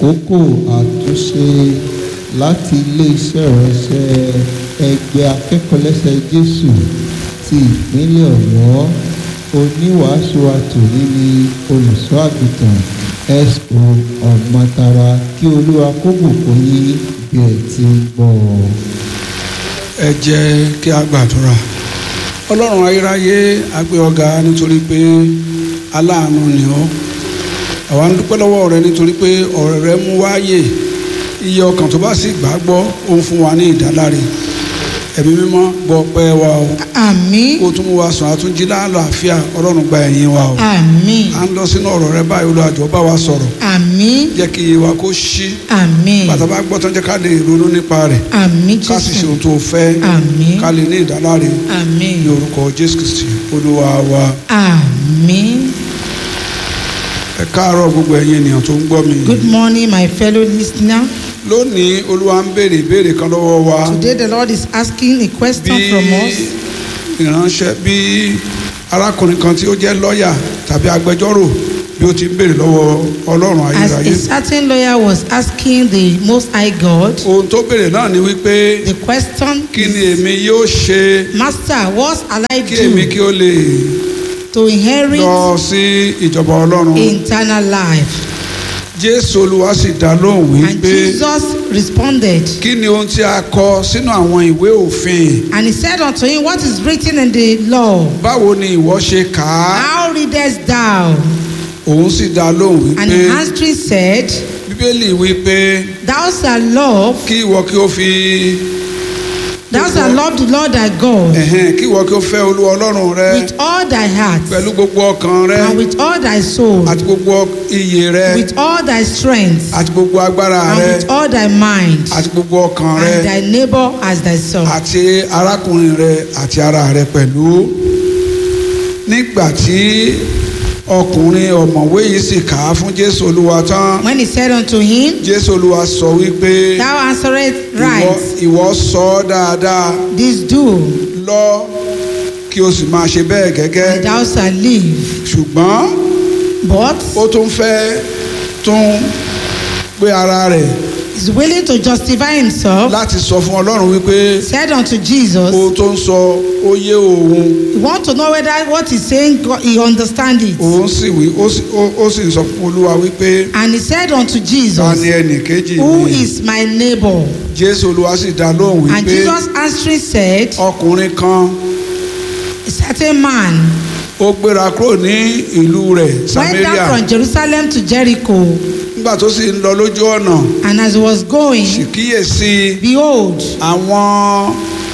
àkókò àtúnṣe láti ilé-iṣẹ́ ìránṣẹ́ ẹgbẹ́ akẹ́kọ̀ọ́lẹ́sẹ̀ jésù ti ìpínlẹ̀ ọ̀yọ́ oníwàásù àtòrí ni olùṣọ́ àgùntàn so ọ̀gbọ́ntara kí olúwa kó bùkún yín bí ẹ ti ń gbọ́ ọ. ẹ jẹ́ kí a gbàdúrà ọlọ́run ayérayé a gbé ọ ga nítorí pé aláàánú ni ọ́ àwa ń dúpẹ́ lọ́wọ́ rẹ nítorí pé ọ̀rẹ́ rẹ mú wáyè iye ọkàn tó bá sì gbàgbọ́ ó ń fún wa ní ìdáláre ẹ̀mí mímọ́ gbọ́ pẹ́ wa o Àmín. kó tún mú wa sùn àtúnjí láàlàáfíà ọlọ́run gba ẹ̀yìn wa o Àmín. à ń lọ sínú ọ̀rọ̀ rẹ báyìí olùwàjọ bá wa sọ̀rọ̀ Àmín. jẹ́ kí iye wa kó ṣí Àmín. bàtà bá gbọ́ tán jẹ́ ká lè ronú nípa rẹ̀ Àmín ká sì ṣe Jésù. ohun tó fẹ́ Àmín. ká lè ní ìdáláre Àmín. ní orúkọ jésù kristi olúwa wa Àmín. ẹ káàárọ̀ gbogbo ẹ̀yin ènìyàn tó ń gbọ́ mi Good morning, my fellow listener. lónìí olúwa ń béèrè ìbéèrè kan lọ́wọ́ wa Today the Lord is asking a question bí from us. ìránṣẹ́ bí arákùnrin kan tí ó jẹ́ lọ́ọ̀yà tàbí agbẹjọ́rò bí ó ti ń béèrè lọ́wọ́ ọlọ́run As ayérayé a certain lawyer was asking the Most High God, ohun tó béèrè náà ni wípé the question kí ni is, èmi yóò ṣe Master, what shall I kí èmi do kí ó lè to inherit lọ sí ìjọba ọlọ́run eternal life? jésù olúwa sì dá lóhùn And wípé Jesus responded, kí ni ohun tí a kọ sínú àwọn ìwé òfin and he said unto him, What is written in the law? báwo ni ìwọ ṣe kà á How readest thou? òun sì dá lóhùn And wípé he answering said, bíbélì wípé Thou shalt love, kí ìwọ kí ó fi thou shalt love the Lord thy God ẹ̀hẹ́n, kí ìwọ kí ó fẹ́ olúwa ọlọ́run rẹ with all thy heart, pẹ̀lú gbogbo ọkàn rẹ and with all thy soul, àti gbogbo iyè rẹ with all thy strength, àti gbogbo agbára and rẹ with all thy mind, àti gbogbo ọkàn rẹ and thy neighbor as thyself. àti arákùnrin rẹ àti ara rẹ pẹ̀lú nígbà tí ọkùnrin ọ̀mọ̀wé yìí sì kà á fún jésù olúwa tán When he said unto him, jésù olúwa sọ wípé Thou answerest ìwọ right, ìwọ sọ ọ́ dáadáa this do, lọ kí o sì máa ṣe bẹ́ẹ̀ gẹ́gẹ́ and thou shalt live. ṣùgbọ́n But ó tún fẹ́ tún pé ara rẹ̀ is willing to justify himself, láti sọ fún ọlọ́run wípé said unto Jesus, ohun tó ń sọ ó yé òun You want to know whether what he's saying, God- he understand it. òun sì wí ó sì- ó- ó sì sọ fún olúwa wípé And he said unto ta Jesus, ni ẹnì kejì Who mi is my neighbor? jésù olúwa sì dá lóhùn And wípé Jesus answering said, ọkùnrin kan A certain man ó gbéra kúrò ní ìlú rẹ̀ went samaria down from Jerusalem to Jericho, nígbà tó sì ń lọ lójú ọ̀nà and as he was sì going, kíyèsí behold, àwọn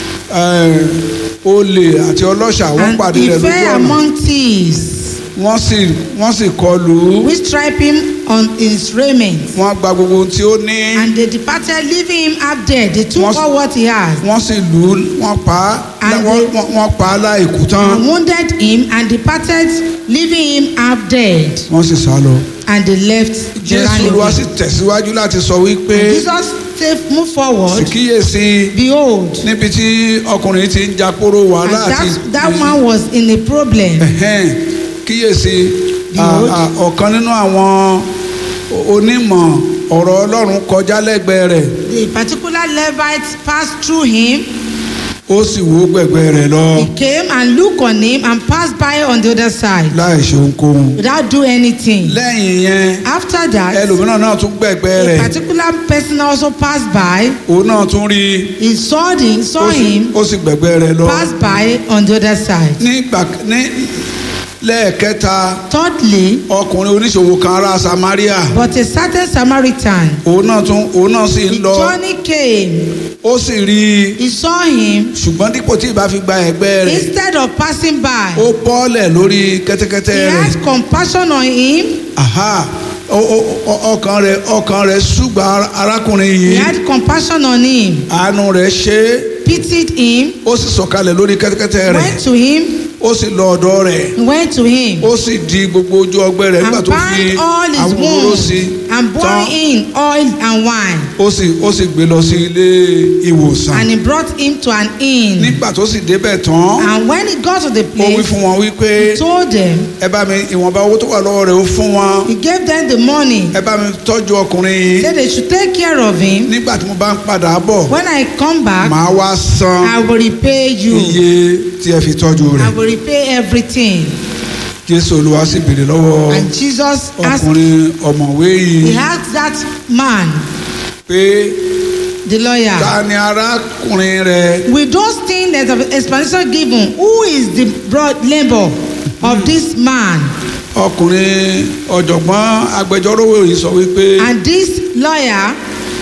eh, olè àti ọlọ́ṣà wọ́n and pàdé he rẹ̀ lójú fell ọ̀nà among thieves, wọ́n sì wọ́n sì kọlù ú which stripe him on his raiment. wọ́n gba gbogbo ohun tí ó ní And they departed, leaving him half dead. They took Once- all what he had, wọ́n sì lù ú wọ́n pa á And wọ́n- they- wọ́n- wọ́n pa á láìkú tán and wounded him, and departed, leaving him half dead. wọ́n sì sá lọ. And they left. They jésù ran olúwa away. sì tẹ̀síwájú láti sọ wípé And Jesus said, move sì forward. kíyèsí Behold, níbi tí ọkùnrin ti ń jàporó and wàhálà àti that, that man was in a problem. Ẹ̀hẹ́n, kíyèsí Behold. à- à- ọ̀kan nínú àwọn onímọ̀ ọ̀rọ̀ ọlọ́run kọjá lẹ́gbẹ̀ẹ́ rẹ̀ The particular Levite passed through him. ó sì wó gbẹ̀gbẹ́ rẹ̀ lọ He came and looked on him and passed by on the other side láì ṣe ohunkóhun. without doing anything. lẹ́yìn yẹn After that, ẹlòmíràn náà tún gbẹ̀gbẹ́ a rẹ̀ particular person also passed by. òun náà tún rí i He saw him, ó saw sì- him ó sì gbẹ̀gbẹ́ rẹ̀ lọ. pass by on the other side. nígbà ní lẹ́ẹ̀kẹta Thirdly, ọkùnrin oníṣòwò kan ará samaria but a certain Samaritan, òun náà tún òun náà sì ń the lọ journey came. ó sì rí i He saw him. ṣùgbọ́n dípò tí ìbá fi gba ẹ̀gbẹ́ rẹ̀ Instead of passing by, ó bọ́ọ̀lẹ̀ lórí kẹ́tẹ́kẹ́tẹ́ he rẹ̀ had compassion on him. aha ó- ó- ó- ọkàn rẹ̀ ọkàn rẹ̀ ṣùgbọ́n arákùnrin He yìí had compassion on him, àánú rẹ̀ ṣe é pitied him, ó sì sọ̀kalẹ̀ lórí kẹ́tẹ́kẹ́tẹ́ rẹ̀ went to him, ó sì lọ ọ̀dọ̀ rẹ̀ went to him, ó sì di gbogbo ojú ọgbẹ́ rẹ̀ nígbà and tó fi bind all his àwọn òróró wounds sí and pour tán in oil and wine. ó sì ó sì gbé lọ sí ilé ìwòsàn And he brought him to an inn. nígbà tó sì débẹ̀ tán And when he got to the ó wí place, fún wọn wípé he told them, ẹ bá mi ìwọ̀nba owó tó wà lọ́wọ́ rẹ̀ ó fún wọn he gave them the money. ẹ bá mi tọ́jú ọkùnrin yìí Said they should take care of him. nígbà tí mo bá ń padà bọ̀ When I come back, màá wá san I will repay you. iye tí ẹ fi tọ́jú I rẹ̀ will repay everything. jésù olúwa sì béèrè lọ́wọ́ And Jesus asked, ọkùnrin ọ̀mọ̀wé he yìí asked that man, pé the lawyer, ta ni arákùnrin rẹ̀ with those things that the explanation given, who is the broad labor of this man? ọkùnrin ọ̀jọ̀gbọ́n agbẹjọ́rò yìí sọ wípé And this lawyer,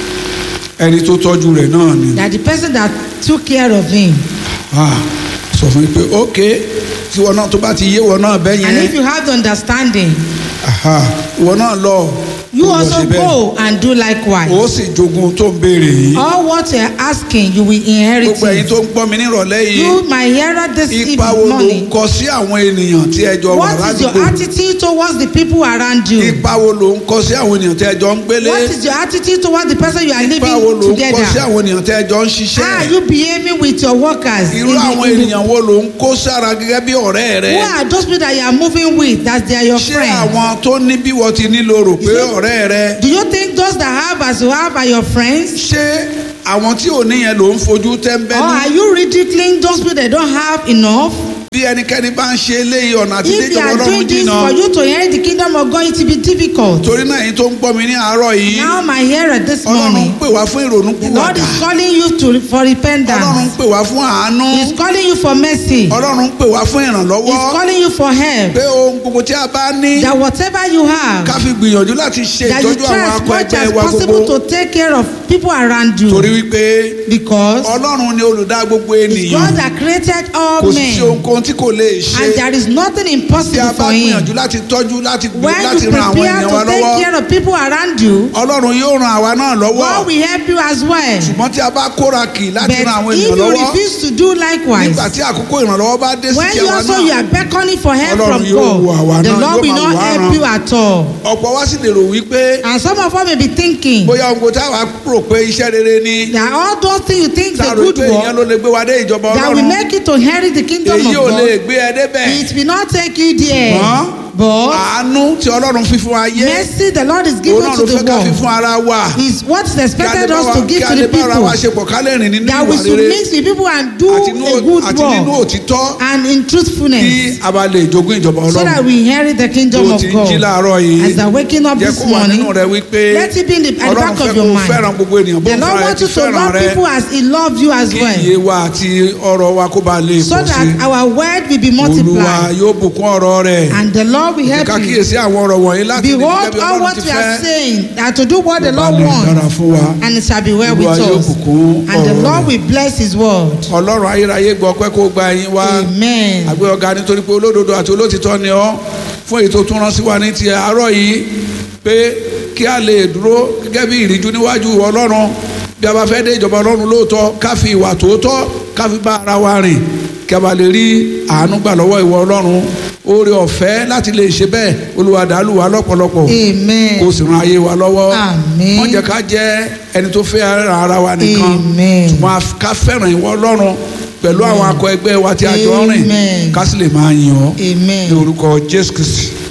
ẹni tó tọ́jú rẹ̀ náà ni that the person that took care of him. Ah, sọ fún mi pé ok tí wọn náà tó bá ti yé wọn náà bẹ́ And if yẹn you have the understanding, aha, ìwọ náà lọ you kó lọ also ṣe bẹ́ẹ̀. go and do ó likewise. sì jogun tó ń béèrè yìí All what you're asking, you will inherit gbogbo ẹ̀yin it. tó ń gbọ́ mi nírọ̀lẹ́ yìí You, my hearer, this ipa wo evening ló ń morning. kọ sí àwọn ènìyàn tí ẹ jọ wà What is your ládùúgbò attitude towards the people around you? ipa wo ló ń kọ sí àwọn ènìyàn tí ẹ jọ ń gbélé What is your attitude towards the person you are ipa wo ló living ń kọ sí together? àwọn ènìyàn tí ẹ jọ ń How are ṣiṣẹ́ you behaving with your workers? irú in the- àwọn in the- ènìyàn wo ló ń kó sára gẹ́gẹ́ bí ọ̀rẹ́ rẹ Who are those people that you are moving with? That they are your ṣé friends. àwọn tó ní bí wọ́n ti nílò rò pé Is it- ọ̀rẹ́ rẹ Do you think those that have as you have are your friends? ṣé àwọn tí ò níyẹn ló ń fojú Or tẹ́ńbẹ́lú are you ridiculing those people that don't have enough? bí ẹnikẹ́ni bá ń ṣe eléyìí ọ̀nà àti If they déjọba are ọlọ́run doing this jìnnà for you to inherit the kingdom of God, it will be difficult. torí náà èyí tó ń gbọ́ mi ní àárọ̀ yìí Now, my hearer this ọlọ́run ń morning, pè wá fún ìrònú the Lord pìwàdà is calling you to for ọlọ́run ń repentance. pè wá fún àánú He's calling you for mercy. ọlọ́run ń pè wá fún He's ìrànlọ́wọ́ calling you for help. pé ohun gbogbo tí a bá ní That whatever you have, ká fi gbìyànjú láti ṣe that you ìtọ́jú try àwọn as akọ much ẹgbẹ́ as wa possible gbogbo to take care of people around torí you. wípé Because ọlọ́run ni olùdá gbogbo it's ènìyàn God that created all kò sí men. ohunkóhun tí kò lè ṣe And there is nothing tí a impossible bá for him. gbìyànjú láti tọ́jú láti gbé When láti you ran àwọn prepare ènìyàn wa to take lọ́wọ́ care of people around you, ọlọ́run yóò ran àwa náà lọ́wọ́ God will help you as well. ṣùgbọ́n tí a bá kóra kì láti ran àwọn But if ènìyàn you lọ́wọ́ refuse to do likewise, nígbà tí àkókò ìrànlọ́wọ́ bá dé sí when ti you àwa also you náà are beckoning for help Ọlọ́run from yóò wo àwa God, the náà, Lord yóò will máa not wò á help ràn. you at all. ọ̀pọ̀ wá sì lè rò wípé And some of us may be thinking bóyá ohun tá a wá rò pé iṣẹ́ rere ni that all those things you think is tá a a rò good pé ìyẹn work ló lè gbé wa dé ìjọba that will ọlọ́run make you to inherit the kingdom of èyí ò lè God, gbé ẹ débẹ̀ it will not take you there. Ṣùgbọ́n But àánú tí ọlọ́run fi fún ayé mercy the Lord is òun giving náà to ló fẹ́ the ká fi world fún ara wa is what is kí a lè expected bá us wa to kí give a to lè the bá ara wa people ṣe pọ̀ ká lè rìn nínú that we ìwà should rere mix with people and do àti nínú- a good àti nínú work òtítọ́ and in kí truthfulness a bá lè jogún ìjọba so that ọlọ́run we inherit the tó kingdom of ti ń jí God. láàárọ̀ yìí As I'm waking up jẹ́ this kó wà nínú morning, rẹ wípé let it be in the, at the ọlọ́run back fẹ́ of kó your o mind. fẹ́ràn gbogbo ènìyàn bó The fúnra Lord rẹ wants ti you to fẹ́ràn love rẹ people as He loved you as kí well. iye wa àti ọrọ̀ wa kó ba lè So pọ̀ sí that our word will be olúwa multiplied. yóò bùkún ọ̀rọ̀ rẹ̀ And the Lord will ká help you. kíyèsí àwọn ọ̀rọ̀ wọ̀nyí láti lè Behold, gẹ́gẹ́ bí all ọlọ́run what ti we are fẹ́ saying, that to do what the kó ba Lord lè dára wants, fún wa and it shall be well with olúwa yóò us. bùkún And the ọ̀rọ̀ Lord rẹ̀ will bless His word. ọlọ́run ayérayé gbọ́ pé kó gba ẹyin wá Amen. àgbẹ̀ ọ̀gá nítorí pé olódodo àti olótìtọ́ ni ọ́ fún èyí tó tún rán sí wa ní ti àárọ̀ yìí pé kí a lè dúró gẹ́gẹ́ bí ìríjú níwájú ọlọ́run bí a bá fẹ́ dé ìjọba ọlọ́run lóòótọ́ ká fi ìwà tòótọ́ ká fi bá ara wa rìn kí a bá lè rí àánú gbà lọ́wọ́ ìwọ ọlọ́run oore ọ̀fẹ́ láti lè ṣe bẹ́ẹ̀ olúwa dàálù wa lọ́pọ̀lọpọ̀ kó Amen. sì ran ayé wa lọ́wọ́ Àmín. wọ́n jẹ́ ká jẹ́ ẹni tó fẹ́ ara wa nìkan Amen. ṣùgbọ́n a- ká fẹ́ràn ìwọ ọlọ́run pẹ̀lú àwọn akọ ẹgbẹ́ wa tí a jọ ń rìn Amen. ká sì lè máa yìn ọ́ Amen. ní orúkọ jésù kristi